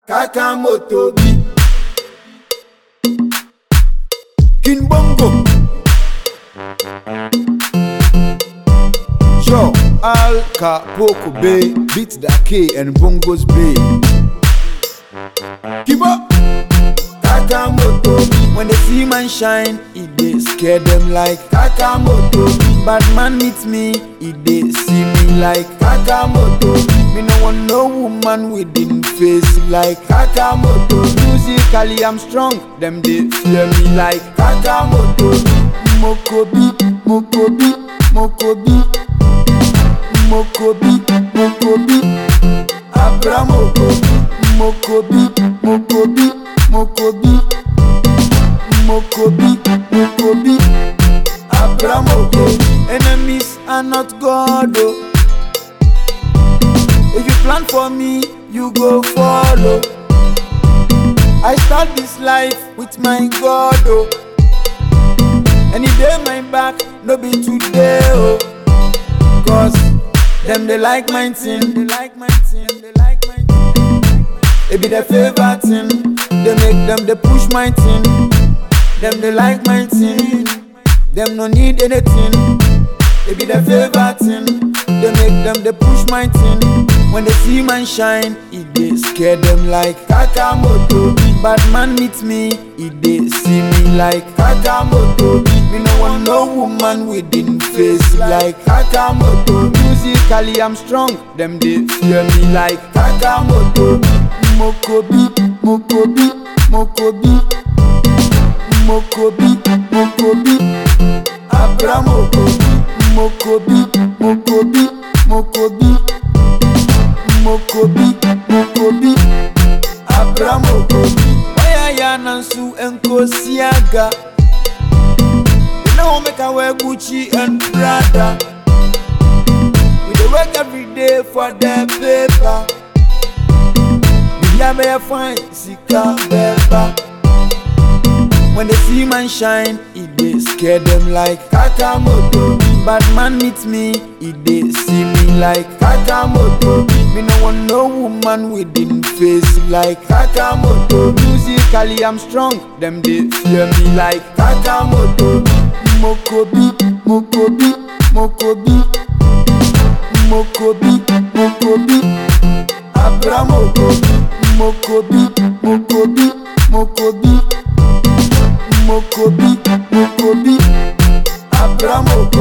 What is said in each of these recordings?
Kakamoto bi King Bongo Sure Al Capoko Bay Beats the K and Bongos Bay Kibo Kakamoto When they see man shine It they scare them like Kakamoto Bad man meet me It they see me like Kakamoto Me no want no woman within face like Kakamoto Musically I'm strong Them they fear me like Kakamoto Mokobi, Mokobi, Mokobi Mokobi, Mokobi Abramoko Mokobi, Mokobi, Mokobi Mokobi, Mokobi Abramoko Enemies are not God oh. If you plan for me, you go follow I start this life with my God oh. Any day my back, no be today oh. Cause them they like my thing, they like my thing, they like my thing. It be their favorite thing. They make them they push my thing. Them they like my thing. Them no need anything. It be their favorite thing. They make them they push my thing. When they see man shine, it they scare them like Kakamoto. Bad man meet me, it they see me like Kakamoto. Me no want no woman within face like Kakamoto. Musically I'm strong, them they fear me like Kakamoto. Mokobi, Mokobi, Mokobi, Mokobi, Mokobi, Abramoko, Mokobi, Mokobi, Mokobi, Mokobi, Mokobi, Abramoko. Waya ya nansu enkosiaga. They know make I wear Gucci and Prada. We dey work every day for the paper. Yeah, me fine, sika beba. When they see man shine, it they scare them like Kakamoto. Bad man meet me, it they see me like Kakamoto. Me no want no woman within face like Kakamoto. Musically I'm strong, them they fear me like Kakamoto. Mokobi, Mokobi, Mokobi, Mokobi, Mokobi, Abramoko, Mokobi, Mokobi, Mokobi, Mokobi, Mokobi, Abramoko.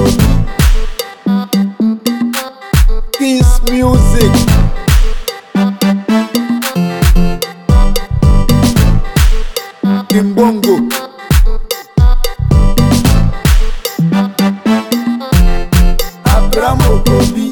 Peace music. Kimbongo. Abramoko.